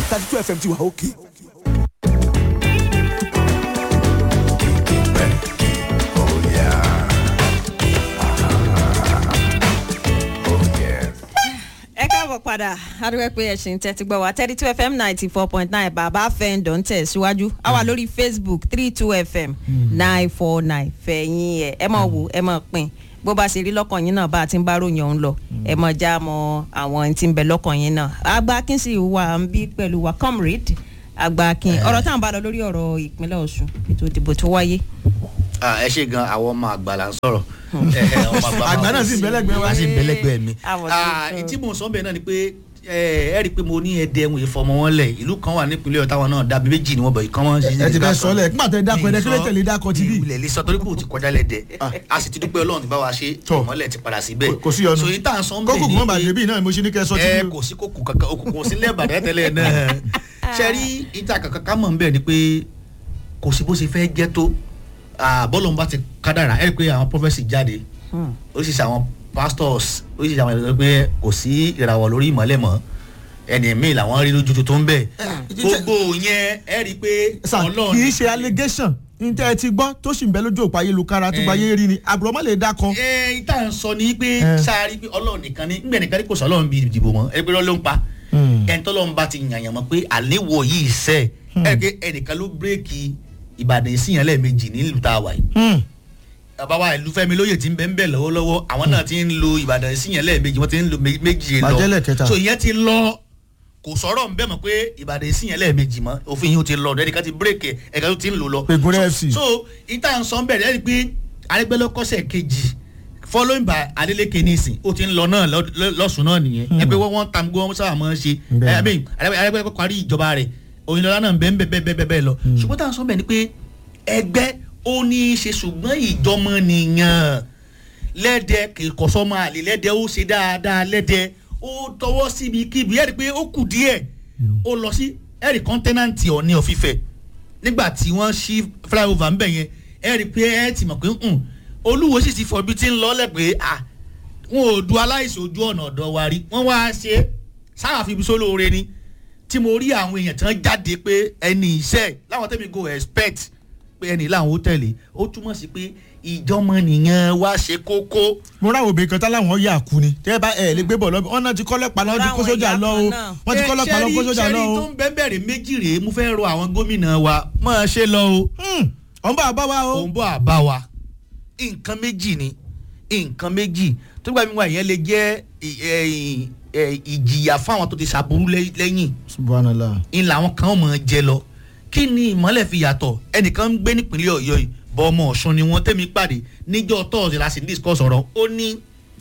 thirty two fm ti wà òkè. ẹ káàbọ̀ padà adúgbò pé ẹ̀sìn tẹ́tí gbọ́ wa thirty two fm ninety four point nine bàbá fẹ́ǹdọ̀ ń tẹ̀ síwájú a wà lórí facebook three two fm nine four nine fẹ̀yìn ẹ̀ ẹ mọ̀ wò ẹ mọ̀ pin bó bá ṣe rí lọ́kàn yín náà bá a ti ń bá ròyìn ọ̀hún lọ ẹ mọ̀ já mọ àwọn tí ń bẹ lọ́kàn yín náà agbákin sì wà ń bí pẹ̀lú wa comrade agbákin ọ̀rọ̀ táwọn bá lọ lórí ọ̀rọ̀ ìpínlẹ̀ ọ̀ṣun ètò ìdìbò tó wáyé. Ah, ẹ ṣe gan àwọn ọmọ àgbà là ń sọ̀rọ̀ Eh, eh, ọmọ máa Àgbà náà sì ń bẹ́lẹ́gbẹ́ wa. wá sí bẹ́lẹ́gbẹ́ mi. Àwọ̀ Ah, sí- tí mò ń sọ bẹ́ẹ̀ náà ni pé eh, ẹ rí i pé mo ní ẹdẹ ẹ̀wọ̀n ìfọmọ wọn lẹ̀ ìlú kan wà nípínlẹ̀ ọ̀tá wọn náà dàbí méjì ni wọ́n bọ̀ ìkan wọn. ẹ ti fẹ́ sọ lẹ̀ nígbà tẹ dákọ̀ ẹ̀dẹ́ kílẹ̀ tẹ̀lé dákọ̀ ti bí. ilẹ̀ lè sọ torí pé o ti kọjá lẹ́dẹ̀ a sì ti dúpẹ́ ọlọ́run ti bá wa ṣe Tọ́. ìmọ̀lẹ̀ ti padà síbẹ̀. kò sí ọnu so yìí tá à ń sọ ń bẹ̀ kókò ni kò má pé- bàjẹ́ bí náà mo ṣe ní kẹ́ ẹ sọ ti ẹ bí. kò sí kókò kankan òkùnkùn sí lẹ́bàdàn tẹ́lẹ̀ náà ṣe rí ìta kankan ká mọ̀ ń bẹ̀ ni pé kò sí bó ṣe fẹ́ jẹ́ tó bọ́ọ̀lù ń bá ti kádàrà ẹ̀ pé àwọn prọfẹ̀sì jáde oríṣiríṣi àwọn pastors oríṣiríṣi àwọn ìrẹ̀lẹ̀ pé kò sí ìràwọ̀ lórí ìmọ̀lẹ̀ mọ́ ẹni míì làwọn rí lójú tó ń bẹ̀ gbogbo yẹn ẹ rí i pé sà kì í ṣe allegation ní tẹ́ ẹ ti gbọ́ tó sì ń bẹ lójú òpó ayélujára tó gba ayé rí ni àbúrò má lè dákọ̀. ẹ ìta ń sọ ni pé Eh. sáárì pé ọlọ́run nìkan ni ńgbẹ̀ nìkan ni kò sọ ọlọ́run bíi ìdìbò mọ́ ẹ pé ló ń pa ẹni tọ́lọ́run bá ti yànyàn mọ́ pé àléwọ̀ yìí sẹ́ ẹ pé ẹnìkan ló bírèkì ìbàdàn ìsìnyàn lẹ́ẹ̀mejì nílùú tá a wà yìí bàbá wa ìlú fẹ́mi lóye ti ń bẹ ń bẹ lọ́wọ́lọ́wọ́ àwọn náà ti ń lo ìbàdàn ìsìnyàn lẹ́ẹ̀mejì wọ́n ti ń lo mé- méjì Bàjẹ́lẹ̀ kẹta. lọ so ìyẹn ti lọ kò sọ̀rọ̀ ń bẹ̀ mọ́ pé ìbàdàn ìsìnyàn lẹ́ẹ̀mejì mọ́ òfin yìí ó ti lọ ẹnìkan ti bírèkì ẹ̀ka tó ti ń lò lọ Pègúnrẹ́ So- FC. so ìta ń sọ ń bẹ̀rẹ̀ ẹ́ rí i pé arẹgbẹ́lọ́kọ́sẹ̀ kejì following by adeleke nisin ó ti ń lọ náà lọ- lọ- lọ́sùn náà nìyẹn ẹ pé wọ́n wọ́n tam gbọ́ wọ́n sábà máa ń ṣe Bẹ́ẹ̀. ẹ bẹ́ẹ̀ arẹgbẹ́lọ́kọ́ parí ìjọba rẹ̀ òyìnbó náà bẹ́ẹ̀ bẹ́ẹ̀ bẹ́ẹ̀ bẹ́ẹ̀ bẹ́ẹ̀ lọ ṣùgbọ́n táwọn sọ bẹ́ẹ̀ ni pé ẹgbẹ́ ó ní í ṣe ṣùgbọ́n ìjọmọ nìyàn lẹ́dẹ̀ kìkọ̀sọ́mọ àlè lẹ́dẹ̀ ó ṣe dáadáa lẹ́dẹ̀ ó tọwọ́ síbi kíbi ẹ̀rí pé ó kù díẹ̀ ó lọ sí ẹ̀rí kọ́ńtẹ́nàntì ọ̀ní ọ̀fífẹ́ nígbà tí wọ́n ṣí flyover ńbẹ̀ yẹn ẹ̀rí pé ẹ̀ ti mọ̀ pé ń olúwo sì ti fọ ibi tí ń lọ lẹ́pẹ́ à wọn ò du aláìsàn ojú ọ̀nà ọ̀dọ̀ wa rí wọ́n wá ṣe sáà fi ibi sólóore ni tí mo rí àwọn èèyàn tán jáde pé ẹni iṣẹ́ láwọn tẹ́mi go expect pé ẹni láwọn ó tẹ̀lé ó túmọ̀ sí pé ìjọmọnìyàn wá ṣe kókó mo ráwọn obìnrin kan táláwọn yà kú ni tẹ́ ẹ bá ẹ lè gbé bọ̀ lọ́bì ọ̀nà ti kọ́lẹ́pàá lọ́wọ́ ti kó Ráwọn sójà ìyá lọ o kan náà. wọ́n ti kọ́lẹ́pàá lọ́wọ́ kó sójà lọ ṣẹ́rí o. tó ń bẹ́ẹ̀ bẹ̀rẹ̀ méjì rèé mo fẹ́ rọ àwọn gómìnà wa máa ṣe lọ o ọ̀n bá a bá wa o. òun bọ̀ àbá wa nǹkan méjì ni nǹkan méjì tó gbà mí wá ìyẹn lè jẹ́ ì- ẹ, ì- ẹ, ìjìyà fún àwọn tó ti ṣàbùrú lẹ́- lẹ́yìn subhanallah. ń làwọn kan mọ̀ jẹ lọ kí ni ìmọ̀lẹ̀ fi yàtọ̀ ẹnìkan ń gbé nípínlẹ̀ ọ̀yọ́ yìí bọ́ ọmọ ọ̀ṣun ni wọ́n tẹ́mi pàdé níjọ́ tọ́ọ̀sì la sì ń discuss ọ̀rọ̀ ó ní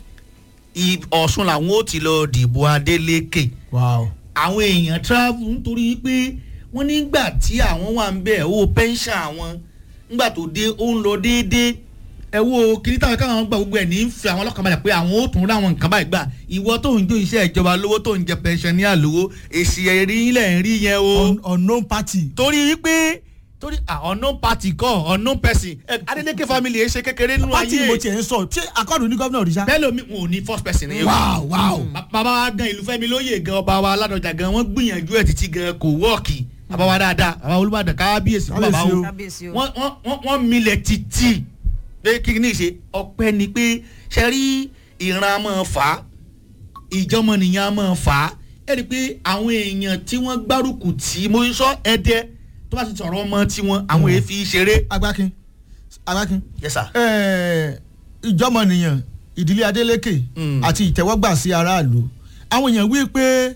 ì- ọ̀ṣun làwọn ó ti lọ dìbò adélékè wow. àwọn èèyàn travel nítorí pé wọ́n nígbà tí àwọn wà ń bẹ̀ owó pension àwọn nígbà tó dé ó ń lọ déédéé ẹ wo kìnìún táwọn káwọn gbà gbogbo ẹ̀ ní í fi àwọn ọlọ́kàn balẹ̀ pé àwọn ó tún ráwọn nǹkan báyìí gbà ìwọ tó ń jó iṣẹ́ ìjọba lówó tó ń jẹ pension ní àlówó èsì ẹ̀rí ilẹ̀ ń rí yẹn o Un- unknown party. torí pé torí ah, unknown party kọ́ unknown person ẹ, Adeleke family ẹ ṣe kékeré nínú party ayé mo tiẹ̀ ń sọ ṣé akọ́dù ní gómìnà òrìṣà. bẹ́ẹ̀ lómi wọn ò ní first person ní. Wow, wow. Ba- bàbá wa gan ìlú fẹ́mi lóye gan ọba wa aládọjà gan wọ́n gbìyànjú ẹ̀ títí gan kò wọ́ọ̀kì bàbá wa dáadáa bàbá olùbàdàn kábíyèsí fún bàbá Kábíyèsí o o. kábíyèsí o. wọ́n wọ́n wọ́n wọ́n milẹ̀ títí pé kí ni ṣe ọpẹ́ ni pé ṣe rí ìran máa fà á ìjọmọnìyàn máa fà á ẹ rí i pé àwọn èèyàn tí wọ́n gbárùkù tí mo sọ ẹdẹ tó bá ti sọ̀rọ̀ ọmọ tiwọn àwọn èèfi ṣeré. agbákin agbákin. yes sir. Ẹ, ìjọmọnìyàn ìdílé adeleke Mm. àti ìtẹ́wọ́gbà sí aráàlú àwọn èèyàn wí pé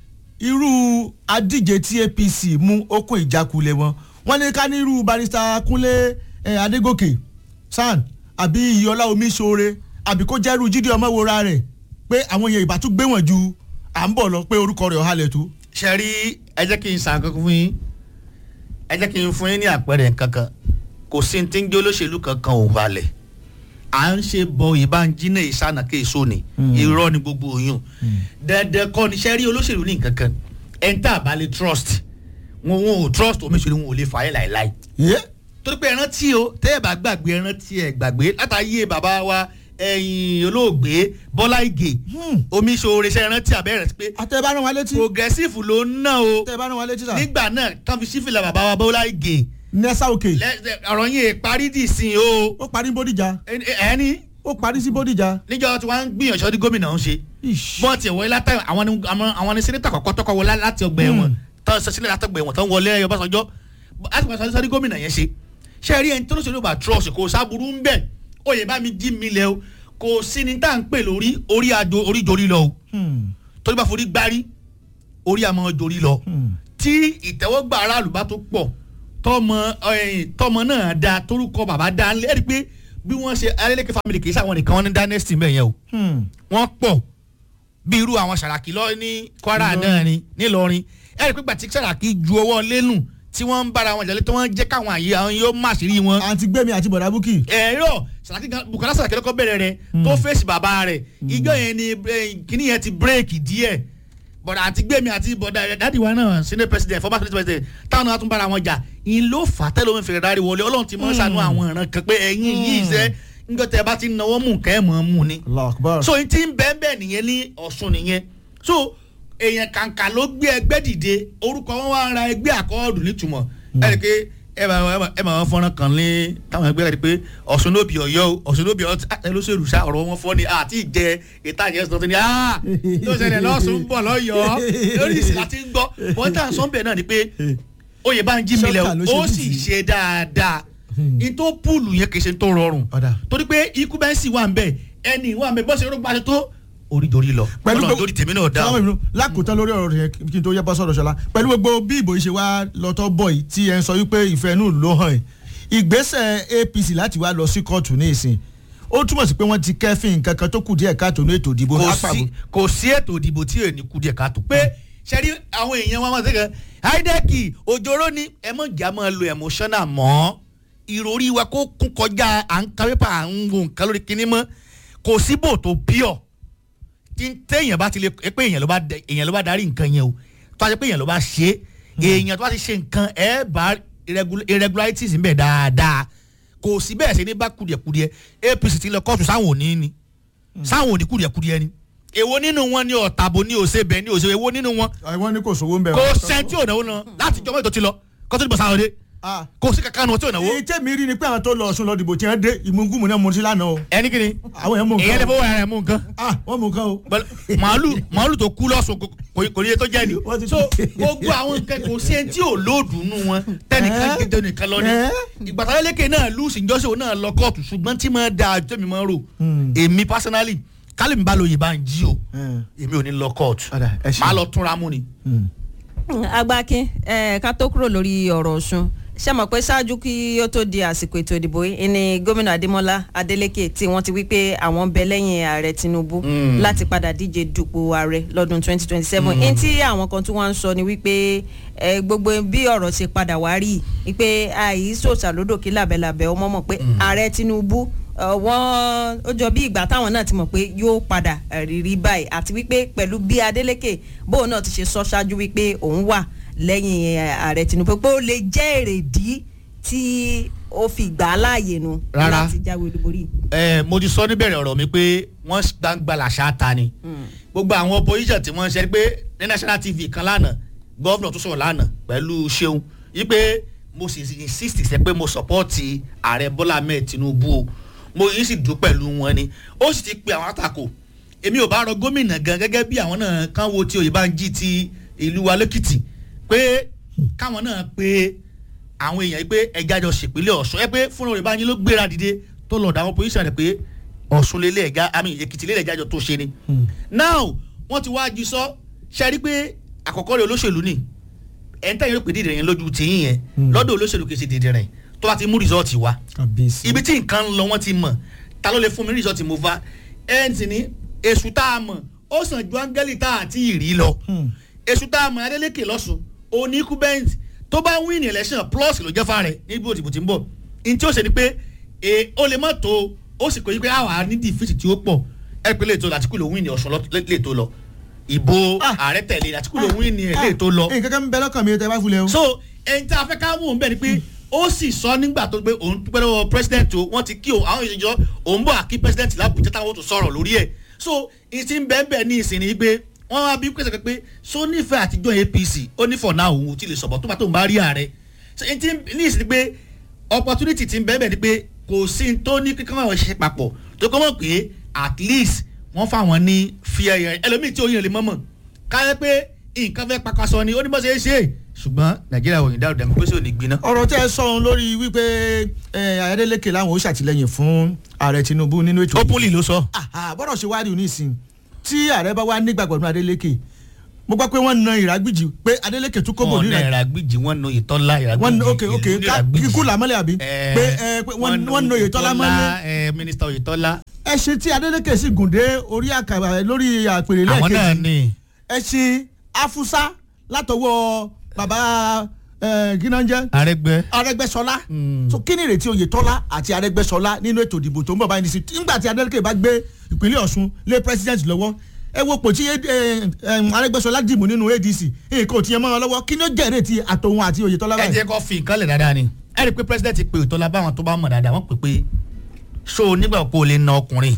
irú adíje tí apc mú okun ìjákulẹ̀ wọn wọ́n ní ká ní irú barista kúnlé ẹ, adégòkè san àbí iyọlá omiṣore àbí kó jẹ́rú jíde ọmọwòra rẹ̀ pé àwọn èèyàn ìbá tún gbé wọn ju à ń bọ̀ lọ pé orúkọ rẹ̀ ọ̀hálẹ̀ tó. ṣe rí ẹ jẹ́ kí n sàn kankan fún yín ẹ jẹ́ kí n fún yín ní àpẹẹrẹ kankan kò sí ní tí ń jẹ́ olóṣèlú kankan ò balẹ̀ à ń ṣe bọ ìbánjínà ìsànà kéèso ni irọ́ ni gbogbo oyún dandan kọ́ ni ṣe rí olóṣèlú ní nǹkan kan ẹ̀ ń tà bá lè trust wọn wọn ò trust omiṣèlú wọn ò lè fà á láìláì yé torí pé ẹran tí o tẹ́ ẹ bá gbàgbé ẹran tí ẹ gbàgbé látàyè bàbá wa ẹ̀yìn olóògbé bọ́lá ìgè Hmm. omi ṣoore ṣe rántí abẹ́rẹ́ sí pé àtẹ bá rán wa létí progressive ló ń ná o àtẹ bá rán wa létí sà nígbà náà tán fi sífìlà bàbá wa bọ́lá ìgè nẹ́sà òkè lẹ- ọ̀rọ̀ yìí parí dì sí o ó parí bódìjà ẹni ẹni ó parí sí bódìjà níjọ tí wọ́n ń gbìyànjú ọdún gómìnà ń ṣe Ish. bọ́ọ̀tì ẹ̀wọ̀ látà àwọn ni àwọn- àwọn ni sẹ́nẹ́tà kọ̀kọ́ tọ́kọ̀ wọlé láti ọgbà ẹ̀wọ̀n tán sọ sílẹ̀ láti ọgbà ẹ̀wọ̀n tán wọlé ẹ̀yọ Ọbásanjọ́ láti pàṣẹ sọ́dún gómìnà yẹn ṣe ṣe rí ẹni tó lóṣèlú bá trọ́ọ̀sì kò sábúrú ń bẹ̀ oyè bá mi jí mi lẹ o kò sí ni tá à ń pè lórí orí àjò orí jorí lọ o Hmm. torí bá forí gbárí orí àmọ́ jorí lọ Hmm. tí ìtẹ́wọ́gbà aráàlú bá tó pọ̀ tọmọ ẹ̀yìn, tọmọ náà da torúkọ bàbá da ńlẹ́ ẹ̀rí pé bí wọ́n ṣe Adeleke family kì í sáwọn nìkan wọn ní dynasty mẹ́yẹn o Hmm. wọ́n pọ̀ bí irú àwọn Sàràkí lọ ní Kwara Ìlọrin. náà ni nílọrin ẹ̀rí pé gbàtí Sàràkí ju ọwọ́ lẹ́nu tí wọ́n ń bára wọn jẹ́lé tí wọ́n jẹ́ káwọn àyè àwọn yóò má sí rí wọn. àǹtí gbẹ̀mí àti bọ̀dà búkì ẹ̀rọ Sàràkí gan Bùkọ́lá Sàràkí lọ́kọ́ bẹ̀rẹ̀ rẹ̀ tó fèsì bàbá rẹ̀ ìjọ yẹn ni eh, kíní yẹn ti bírèkì díẹ̀ bọ̀dà àti gbẹ̀mí àti bọ̀dà rẹ̀ dáàdi wa náà senate president former senate president táwọn náà tún bára wọn jà ìn ló fà á tẹ́lẹ̀ omi fèrè dárí wọlé ọlọ́run ti mọ́ sànú àwọn ìran kan pé ẹ̀yin yìí sẹ́ ńjọ́ tẹ́ bá ti náwó mú nǹkan ẹ̀ mọ́ mú ni Allah akbar so n ti ń bẹ́ẹ̀ bẹ́ẹ̀ nìyẹn ní ọ̀ṣun nìyẹn so èèyàn kàǹkà ló gbé ẹgbẹ́ dìde orúkọ wọn wá ra ẹgbẹ́ àkọọ́dù nítumọ̀ ẹ rí i pé ẹ bá ẹ bá- ẹ bá wọn fọ́nrán kan lé táwọn ẹgbẹ́ rẹ̀ pé ọ̀ṣun ló bí ọ̀yọ́ o ọ̀ṣun ló bí ọ̀yọ́ ẹ ló ṣèlú sá ọ̀rọ̀ wọn fọ́ ni àti ìjẹ ìta ìjẹ sọ̀tún ni ah ló ṣẹlẹ̀ lọ́sùn ń bọ̀ lọ́yọ̀ọ́ lórí ìsìn láti ń gbọ́ wọ́n tà ń sọ́nbẹ̀ náà ni pé oyè bá ń jí mi lẹ̀ Ṣọ́kà ló ṣe ó bí sì ti. ṣe dáadáa n tó púùlù yẹn kì í ṣe tó rọrùn Ọ̀dà. torí pé ikú bẹ́ẹ̀ sì wà ń bẹ̀ ẹni wà ń bẹ̀ bọ́sẹ̀ rúgbà tó orídorí lọ pẹ̀lú Ọlọ́run torí tèmi náà dá Sáwọn o. ìbínú lákòótán lórí ọ̀rọ̀ rẹ̀ kí n tó yẹ bọ́ sọ̀rọ̀ ṣọlá pẹ̀lú gbogbo bí ìbò yìí ṣe wá lọ́tọ́ bọ̀ yìí tí ẹ ń sọ wípé ìfẹ́ inú ló hàn ẹ̀ ìgbésẹ̀ APC láti wá lọ sí kóòtù ní ìsìn ó túmọ̀ sí pé wọ́n ti kẹ́fìn nǹkan kan tó kù díẹ̀ káàtó ní ètò ìdìbò kò lápapọ̀. sí kò sí ètò ìdìbò tí èèní kú díẹ̀ káàtó pé ṣẹ́rí àwọn èèyàn wọn máa ń sẹ́kẹ̀ àìdẹ́kì òjòrò ni ẹ mọ̀ jà máa lo emotional mọ́ ìròrí wa kó kún kọjá à ń ka pépà à ń wo nǹkan lórí kinní mọ́ kò síbò tó pure tí téèyàn bá ti lè pé èèyàn ló bá dẹ- èèyàn ló bá darí nǹkan yẹn o tó a ṣe pé èèyàn ló bá ṣe é èèyàn tó bá ti ṣe nǹkan ẹ bá irregu- irregularities ń bẹ dáadáa kò sí bẹ́ẹ̀ ṣe ní bá kùdìẹ̀kùdìẹ̀ APC ti lọ kóòtù sáwọn òní ni sáwọn òní kùdìẹ̀kùdìẹ̀ ni èwo nínú wọn ni ọ̀tàbò ni òṣèbẹ̀ ni òṣèbẹ̀ èwo nínú wọn àwọn ní kò sówó ń bẹ̀. kò sẹ́ńtì ònáwó náà láti jọmọ́ ètò ti lọ kọ́tọ́ ìbọn sáwọn dé Ah, kò sí kankan nu ọtí ònáwó èyí tẹ́mi rí ni pé àwọn tó lọ Ọ̀ṣun lọ dìbò tí wọ́n dé ìmúngùmù náà mo ti lánàá o ẹni kìíní àwọn yẹn mú èyàn lè nǹkan o. fọwọ́ ara ẹ̀ mú nǹkan ah wọ́n mú nǹkan o. Bẹ́ẹ̀, màálù màálù tó kú lọ́sùn kò- kò kò ní iye tó jẹ́ ni Wọ́n ti- so gbogbo àwọn nǹkan kò sí ẹni tí ò lóòdù nù wọn tẹnìkan Ẹ́? gẹ́gẹ́ nìkan lọ ni Ẹ́? ìgbàtàlẹ́lẹ́kẹ̀ náà lùsì ìjọsìn náà lọ kóòtù ṣùgbọ́n tí máa da àjọ mi máa rò Hmm. èmi personally kálí mi bá lóye bá ń jí o Hmm. èmi ò ní lọ kóòtù Ọ̀dà, ẹ ṣé. máa lọ túnra mú ni. Hmm. agbákin ẹ ká tó kúrò lórí ọ̀rọ̀ ọ̀ṣun ṣe mọ̀ pé ṣáájú kí ó tó di àsìkò ètò ìdìbò yìí ni gómìnà adémọlá adélèké tí wọ́n ti wí pé àwọn ń bẹ lẹ́yìn ààrẹ tinubu Mm. láti padà díje dupò ààrẹ lọ́dún 2027 ní tí àwọn kan tí wọ́n ń sọ ni wípé ẹ, gbogbo bí ọ̀rọ̀ ṣe padà wá rí i pé àìsòsà lódò kí làbẹ̀làbẹ̀ ọmọ mọ̀ pé ààrẹ tinubu ẹ, wọ́n ó jọ bí ìgbà táwọn náà ti mọ̀ pé yóò padà ẹ, rírí báyìí àti wípé pẹ̀lú bí adélèké bóun náà ti ṣe sọ ṣáájú wípé òun wà lẹ́yìn ẹ, ààrẹ tinubu pé ó lè jẹ́ èrèdí tí ó fi gbà á láàyè nu Rárá. láti jáwé olúborí. ẹ mo ti sọ níbẹ̀rẹ̀ ọ̀rọ̀ mi pé wọ́n gbangba làṣà ta ni gbogbo àwọn opposition tí wọ́n ń ṣe pé ní national tv kan lánàá gọ́vnà tó sọ̀rọ̀ lánàá pẹ̀lú ṣeun yí pé mo sì insist sẹ pé mo support ààrẹ bọ́lá ahmed tinubu o mo yìí sì dùn pẹ̀lú wọn ni ó sì ti pe àwọn àtakò èmi ò bá rọ gómìnà gan gẹ́gẹ́ bí àwọn náà kán wo ti Oyèbánjí ti ìlú wa lẹ́kìtì pé káwọn náà pe àwọn èèyàn yìí pé ẹja jọ ṣèpínlẹ̀ ọ̀ṣun ẹ pé fúnra Oyèbánjí ló gbéra dìde tó lọ dà àwọn pòlíṣà rẹ̀ pé ọ̀ṣun lélẹ̀ ẹ̀gá àmì èkìtì lélẹ̀ ẹ̀gá jọ tó ṣe ni. now wọ́n ti wá jí sọ ṣe rí pé àkọ́kọ́ rẹ̀ olóṣèlú ni ẹ̀ ń tẹ̀yìn ló pè dídìrín yẹn lójú tìyín yẹn lọ́dọ̀ olóṣèlú kì í ṣe dídìrín tó bá ti mú rìsọ́ọ̀tì wá kàbíyèsí. ibi tí nǹkan ń lọ wọ́n ti mọ̀ ta ló lè fún mi rìsọ́ọ̀tì mo fa ẹ̀ ń tì ní èṣù tá a mọ̀ ó sàn ju áńgẹ́lì tá a ti rí lọ Hmm. èṣù tá a mọ̀ Adeleke lọ́sùn oníkú bẹ́ǹtì tó bá win election plus ló jẹ́ fáre níbi òtìbò tí ń bọ̀ ní tí ó ṣe ni pé e, ó lè má tó ó sì kò yí pé àwa ní defeat tí ó pọ̀ ẹ pé lè tó Àtíkù ló win ní Ọ̀ṣun lọ- lè lè tó lọ ìbò Ah. ààrẹ tẹ̀lé Àtíkù ló win ní ẹ̀ lè tó lọ nǹkan kan ń bẹ lọ́kàn mi tẹ́ bá fúlẹ̀ o. so ẹni tí a fẹ́ ká mú un bẹ́ẹ̀ ni pé ó sì sọ nígbà tó gbé òun dúpẹ́ lọ́wọ́ president o wọ́n ti kí o àwọn ìṣèjọ́ òun bọ̀ àkí president làbújá táwọn tó sọ̀rọ̀ lórí ẹ̀ so ìsì ń bẹ́ẹ̀ bẹ́ẹ̀ ní ìsìn ni pé wọ́n wá bí pèsè pé so nífẹ̀ẹ́ àtijọ́ apc ó ní for now òun ò tí lè sọ̀bọ̀ tó bá tó ń bá rí ààrẹ so ìtì ní ìsìn ni pé opportunity ti ń bẹ́ẹ̀ bẹ́ẹ̀ ni pé kò sí ní tó ní kíkọ́ àwọn ṣiṣẹ́ papọ̀ tó kọ́ mọ̀ pé at least wọ́n fáwọn ní fear yẹn ẹlòmíì tí oyin lè mọ̀mọ̀ káyọ̀ pé nǹkan fẹ́ pakasọ ni ó ní bó ṣe é ṣe ṣùgbọ́n nàìjíríà òyìn dáhùn dẹ̀mí pé sí ò ní gbiná. ọ̀rọ̀ tẹ́ ẹ sọ ohun lórí wípé ayédèlékè làwọn ò ṣàtìlẹ́yìn fún ààrẹ tinubu nínú ètò openly ló sọ. Àhà, bọ́dọ̀ ṣe wá rí òní ìsìn tí ààrẹ bá wá nígbàgbọ́ nínú adélékè mo gbọ́ pé wọ́n na ìrágbìjì pé adélékè tún kóbò wọn ní náà ìrágbìjì ìràgbìjì wọn na ìtọ́lá wọ́n ìràgbìjì ok ok ká kíkú làmọ́lẹ̀ àbí pé ẹ, pé wọ́n wọ́n na oyetola mọ́lẹ̀ mínísítà oyetola. ẹ ṣe tí adélékè sì gùn dé orí àkàrà lórí àpèrè àwọn náà lẹ́ẹ̀kejì ni ẹ ṣe afusa látọwọ́ bàbá ẹ, kí náà ń jẹ́ arẹgbẹ. arẹgbẹsọlá so kí ni ìrètí oyetola àti arẹgbẹsọlá nínú ètò ìdìbò tó ń bọ̀ báyìí nísìnyí nígbà tí adeleke bá gbé ìpínlẹ̀ ọ̀ṣun lé president lọ́wọ́ ẹ wo pò tí eh, eh, arẹgbẹsọlá dìbò nínú adc nǹkan ò tiẹ̀ mọ́ ọ lọ́wọ́ kí ni ó jẹ́ ìrètí àtòun àti oyetola ẹ báyìí. jẹ́ kó fi nǹkan lẹ̀ dáadáa ni. ẹ rí i pé president pe òtọ́lá báwọn tó bá mọ̀ dáadáa wọ́n pè pé so nígbà kó o lè na ọkùnrin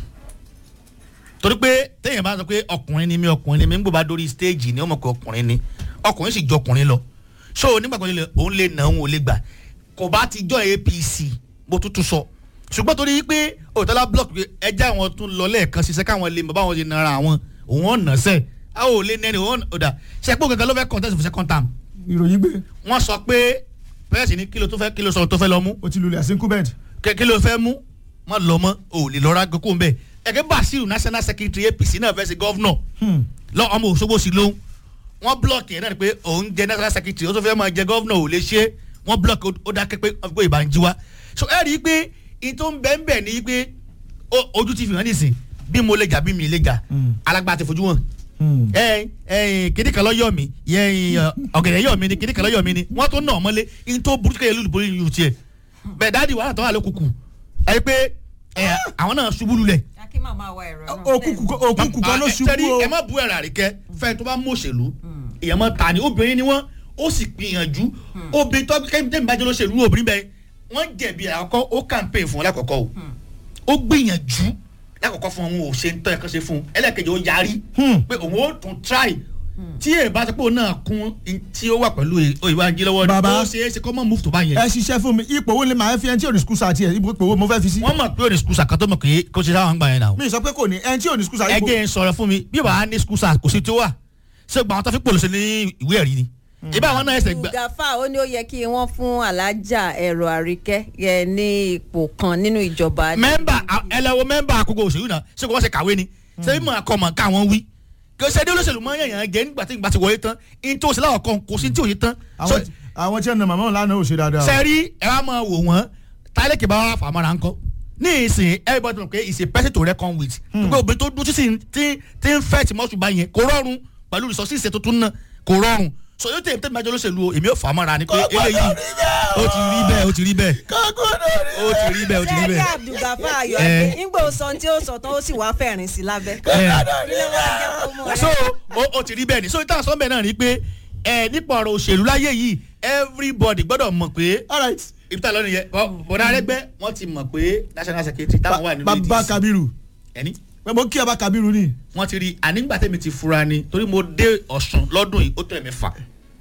torí pé téèyàn bá sọ pé ọkùnrin ni mí ọkùnrin ni mí nígbà bá dórí stage ni ó mọ̀ pé ọkùnrin ni ọkùnrin sì jọ ọkùnrin lọ so nígbà kan òun lè nà òun ò lè gbà kò bá ti jọ apc bó tuntun sọ ṣùgbọ́n torí pé òtọ́lá block pé ẹja àwọn tún lọ lẹ́ẹ̀kan ṣiṣẹ́ káwọn lè mọ̀ báwọn ṣe nara àwọn òun ọ̀nà sẹ́ẹ̀ a ò lè nẹ́ni òun ọ̀dà ṣẹ́pọ̀ kankan ló fẹ́ contest for second term ìròyìn gbé wọ́n sọ pé pẹ́ẹ́sì ní kílò tó fẹ́ kílò sọ̀rọ̀ tó fẹ́ lọ mú o ti lulẹ̀ àsìkú bẹ́ẹ̀ kí- kílò fẹ́ mú má lọ mọ́ ò lè lọ́ra gbẹ́kọ̀ ń bẹ̀ ẹ̀kẹ́ basiru national secretary apc náà fẹ́ sí gọ́vnọ̀ lọ ọmọ òṣogbo sí lóhùn wọ́n blọọkì ẹ̀ náà ni pé òun jẹ national secretary ó tó fẹ́ máa jẹ gọ́vnọ̀ ò lè ṣe é wọ́n blọọkì ó dákẹ́ pé wọ́n fi pé ìbànújí wa so ẹ rí i pé in tó ń bẹ́ ń bẹ̀ ni pé ó- ojú ti fi hàn nísìn bí mo lè jà bí mi lè jà alágbá ti fojú wọn ẹyin ẹyin kìnní kan lọ́yọ̀ mi ẹyin ọ̀gẹ̀dẹ̀ yọ̀ mi ni kìnní kan lọ́yọ̀ mi ni wọ́n tó nà ọmọlé in tó burúkú kẹ́yẹ lùlù borí yìí tiẹ̀ bẹ́ẹ̀ dáàdi wàhálà tó wà lókùkù ẹ pé ẹ, àwọn náà ṣubú lulẹ̀. akí màmá wa ẹ̀rọ náà. òkùnkùn kan ló Ah, ṣubú tẹ́rí, o ẹ má bu ẹ̀rọ àríkẹ́ fẹ́ẹ́ tó bá mú òṣèlú èèyàn mọ́ ta ni obìnrin ni wọ́n ó sì gbìyànjú obìnrin tó kẹ́mi tẹ́mi bá jẹ́ lóṣèlú obìnrin bẹ́ẹ̀ wọ́n jẹ̀bi àkọ́kọ́ ó campaign fún wọn lákọ̀ọ́kọ́ o ó gbìyànjú lákọ̀ọ́kọ́ fún wọn ò ṣe ń tọ́ ẹ̀kan ṣe fún un ẹlẹ́kẹ̀jẹ̀ ó yarí pé òun ó tún try tí èèyàn bá sọ pé òun náà kún in tí ó wà pẹ̀lú òyìnbá jí lọ́wọ́ Bàbá. ó ṣe é ṣe kọ́ mọ́ move tó bá yẹn ẹ ṣiṣẹ́ fún mi ipò wo ni màá fi ẹni tí ò ní skul sa tiẹ̀ ipò wo mo fẹ́ fi sí. wọ́n mọ̀ pé òní skul sàkátọ́ mọ̀ pé kó ṣe sáwọn gbà yẹn náà mi sọ pé kò ní ẹni tí ò ní skul sa ipò ẹjẹ ń sọ̀rọ̀ fún mi bí wàá ní skul sars kò sí tí ó wà ṣé gba àwọn tó fi pòlùsẹ̀ ní ìwé ẹ̀rí ni ìbá àwọn náà ẹsẹ̀ gbà gafa ó ní ó yẹ kí wọ́n fún alájà ẹ̀rọ àríkẹ́ yẹ ní ipò kan nínú ìjọba. mẹ́mbà ẹlẹ́wọ̀ mẹ́mbà àkókò òṣèlú náà ṣé kò wọ́n ṣe kàwé ni ṣé bí mo kọ́ mọ̀ káwọn wí kò ṣe dé olóṣèlú mọ́ yẹ̀yàn jẹ́ nígbà tí ìgbà ti wọlé tán in tó ṣe láwọ̀ kan kò sí tí ò yé tán àwọn àwọn tí ẹ nà màmá òun lánàá ò ṣe dáadáa. o. sẹ́rí ẹ wá máa wò wọ́n táyẹ̀lẹ̀kì bá wà fàmọ́ra ńkọ́ ní ìsìn everybody mọ̀ pé it's a person to reckon with pé obìnrin tó dúró sísìn tí tí ń fẹ́ tí mọ́ṣù bá yẹn kò rọrùn pẹ̀lú resources tó tún ná kò rọrùn so yóò tẹ̀ tẹ̀mí ajọ́ lóṣèlú o èmi ò fàmọ́ra ni pé eléyìí ó ti rí bẹ́ẹ̀ ó ti rí bẹ́ẹ̀ ó ti rí bẹ́ẹ̀ ó ti rí sẹ́ẹ̀dì bẹ́ẹ̀. abdulgafa ayọ̀ Eh. adé nígbà ó sọ tí ó sọ tán ó sì wá fẹ̀rín sí lábẹ́. Eh. kí ló wá jẹ́ kó mọ̀ so rẹ̀? ó ó ti rí bẹ́ẹ̀ ni so ìtàn sọ́nbẹ̀ náà ni pé ẹ nípa ọ̀rọ̀ òṣèlú láyé yìí everybody gbọ́dọ̀ mọ̀ pé all right ibi tá a lọ nìyẹn bọ̀dá arẹ́gbẹ́ wọ́n ti mọ̀ pé national secretary táwọn wà nínú bàbá ADC kabiru ẹni pé mo kí ọba kabiru ni. wọ́n ti rí ànígbà tẹ́mi ti fura ni torí mo dé ọ̀sùn lọ́dún yìí ó tó ẹ̀mí fà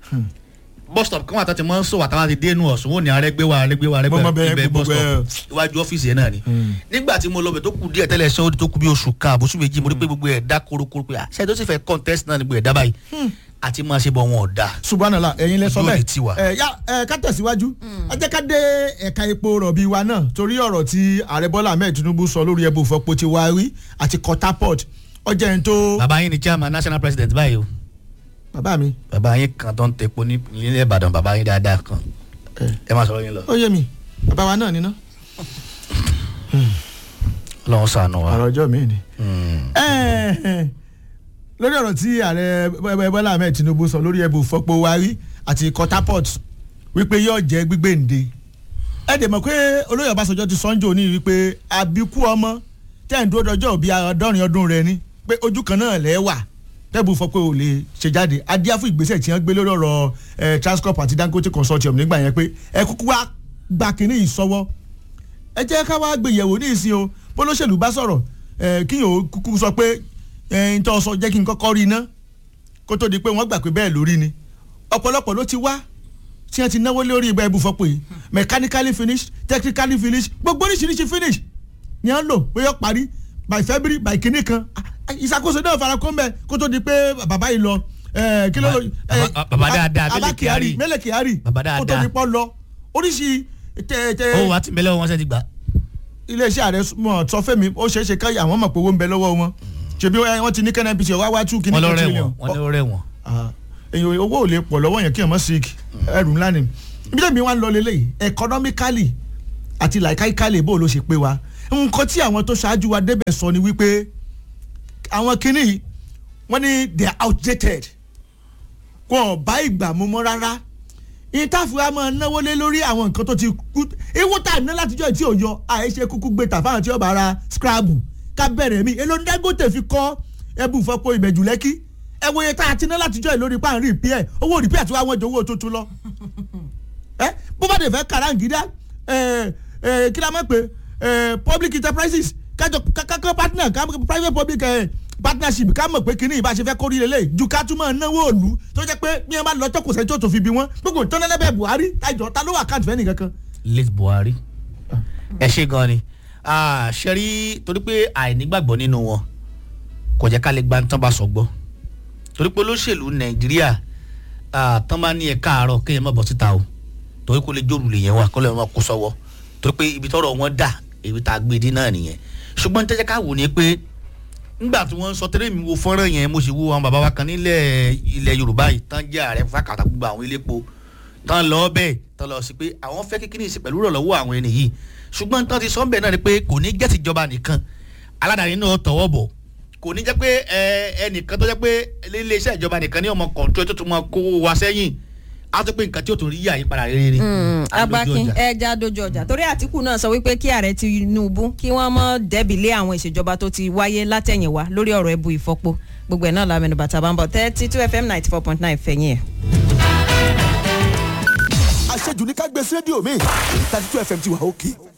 bus stop kan wà tó ti mọ́ ń sọ àtàwọn ti dé inú ọ̀sùn wọn ni arẹ́gbẹ́ wa arẹ́gbẹ́ wa Mo mọ bẹ́ẹ̀, arẹ́gbẹ́ ibẹ̀ gbogbo bus stop bẹ́ẹ̀. iwájú ọ́fíìsì yẹn náà ni nígbà tí mo lọ bẹ̀ tó kù díẹ̀ tẹ́lẹ̀ sọ́ọ́ tó kù bí oṣù kan àbóṣù méjì mo rí pé gbogbo ẹ̀ dá korokoro pé àṣẹ tó sì fẹ́ contest náà ni gbogbo ẹ̀ dá báyìí àti máa ṣe bọ̀ wọn ò dáa subhanala ẹ̀yin lẹ sọ Ojú òní bẹ́ẹ̀ tiwa. ẹ ya ẹ ká tẹ̀síwájú ẹ jẹ́ ká dé ẹ̀ka epo rọ̀bì wa náà torí ọ̀rọ̀ tí ààrẹ bọ́lá ahmed tinubu sọ lórí ẹbùn fọpo ti wá rí àti kọta port ọjà ẹni tó bàbá yín ni chairman national president báyìí o bàbá mi bàbá yín kan tó ń tepo ní ilé ìbàdàn bàbá yín dáadáa kan ẹ má sọ̀rọ̀ yín lọ. ó yé mi bàbá wa náà níná lọ́wọ́ sànù wa. ọ̀rọ̀ ọjọ́ mi ni. Mm. Ẹ, ẹ, lórí ọ̀rọ̀ tí ààrẹ Bọ́- bọ́lá ahmed tinubu sọ lórí ẹbùn fọpo wa rí àti kọta port wípé yóò jẹ́ gbígbéǹde ẹ dẹ̀ mọ̀ pé olóyè ọbásanjọ́ ti sọ́njọ́ ní wípé àbíkú ọmọ tẹ́ ń dúró dọjọ́ òbí àádọ́rin ọdún rẹ ni pé ojú kan náà lẹ́ wà tẹ́bù fọ pé o lè ṣe jáde adíá fún ìgbésẹ̀ tí wọ́n gbé lórí ọ̀rọ̀ eh, transcorp àti dangote consortium nígbà yẹn pé ẹ kúkú wá gba kínní yìí sọ́wọ́ ẹ jẹ́ ká wá gbéyẹ̀wò ní ìsìn o bólóṣèlú bá sọ̀rọ̀ ẹ̀ kí yòó kúkú sọ pé ẹ̀ ń tọ́ sọ jẹ́ kí n kọ́kọ́ rí iná kó tó di pé wọ́n gbà pé bẹ́ẹ̀ lórí ni ọ̀pọ̀lọpọ̀ ló ti wá tí wọ́n ti náwó lórí ibà ibùfọ́pọ̀ yìí mechanically finished technically finished gbogbo oríṣiríṣi finish ni wọ́n lò pé yọ parí by February by kínní kan ìṣàkóso náà fara kó mbẹ kó tó di pé bàbá yìí lọ ẹ, kí ló lọ ẹ, Bàbá- bàbá dáadáa, Abba Mele Kyari. Mele Kyari Bàbá kó tó dáadáa. di pọ́ lọ oríṣi tẹ tẹ ó wà tí mẹlẹ wọn ṣe ti gbà. iléeṣẹ́ ààrẹ mọ̀ sọ fẹ́mi ó ṣeé ṣe káyà àwọn mọ̀ pé owó ń bẹ lọ́wọ́ wọn ṣèbí wọ́n ti ní kẹ́nẹ́ pc wá wá tú kíní wọn lọ kan rẹ trillion. wọn wọn lọ rẹ wọn. Ah, èyàn owó ò lè pọ̀ lọ́wọ́ yẹn kí ẹ̀ mọ́ sick ẹrù ńlá ni ibi tẹ̀mí wa ń lọ lélẹ́yìí economically àti laikaikali bó ló ṣe pé wa nǹkan tí àwọn tó ṣáájú wa débẹ̀ sọ ni wípé àwọn kinní wọ́n ní they are outdated wọn ò bá ìgbà mu mọ́ rárá ìtàfù wa máa náwó lé lórí àwọn nǹkan tó ti kú ewu tá a ná látijọ́ tí ò yọ àìṣe kúkú gbé tà fáwọn tí ó bá ra scrabble ká bẹ̀rẹ̀ mi èlò ní Dangote fi kọ́ ẹbù fọ́pọ̀ ìbẹ̀jù lẹ́kí ẹ wo iye tá a ti ná látijọ́ yìí lórí páàrin repair owó repair tí wọ́n jọ owó tuntun lọ ẹ bó bá dé fẹ́ kàràǹgídá ẹ ẹ kí la mọ̀ pé ẹ public enterprises kájọ kákọ́ partner ká private public ẹ partnership ká mọ̀ pé kíní ìbáṣe fẹ́ kórìí lélẹ̀ ju ká túmọ̀ náwó òlu tó jẹ́ pé bí wọ́n bá lọ tọ́kù sẹ́ni tó tó fi bí wọ́n gbogbo tọ́nẹ́lẹ́bẹ̀ Buhari tájọ ta ló wà káàtì fẹ́ nìkan kan. late Buhari ẹ ṣe gan ni Ah, ṣe rí torí pé àìnígbàgbọ́ nínú wọn kò jẹ́ ká lè gba tán bá sọ gbọ́ torí pé olóṣèlú Nàìjíríà ah, tán bá ní ẹ káàárọ̀ kéèyàn má bọ́ síta o torí kó lè jòrù lè yẹn wà kó lè má kó sọ́wọ́ torí pé ibi tọ́rọ̀ wọn dà èyí tá a gbé dín náà nìyẹn ṣùgbọ́n tẹ́jẹ́ ká wò ní pé nígbà tí wọ́n ń sọ tẹ́lẹ̀ mi wo fọ́nrán yẹn mo sì wo àwọn bàbá wa kan nílẹ̀ ilẹ̀ Yorùbá yìí tán jẹ́ ààrẹ fákàtà gbogbo àwọn iléepo tán lọ bẹ́ẹ̀ tán lọ sí pé àwọn fẹ́ kékeré sí pẹ̀lú ìrànlọ́wọ́ àwọn ẹni yìí ṣùgbọ́n tán ti sọ bẹ́ẹ̀ náà ni pé kò ní jẹ́ tìjọba nìkan aládàáni náà tọwọ́ bọ̀ kò ní jẹ́ pé ẹ ẹnìkan tó jẹ́ pé iléeṣẹ́ ìjọba nìkan ní ọmọ kọ̀ǹtró tó tún máa kó wa sẹ́yìn á tó pé nǹkan tí ó tún rí àyípadà rere ni. agbákin ẹja dojú ọjà torí àtìkù náà sọ wípé kí ààrẹ Tinubu kí wọ́n mọ́ dẹ́bi lé àwọn ìṣèjọba tó ti wáyé látẹ̀yìnwá lórí ọ̀rọ̀ ẹbu ìfọpo gbogbo ẹ̀ náà la mẹ́nu bàtà bá ń bọ̀ thirty two fm ninety four point nine fẹ̀yìn ẹ̀. àṣejù ní ká gbé sí rédíò mi thirty two fm ti wà òkè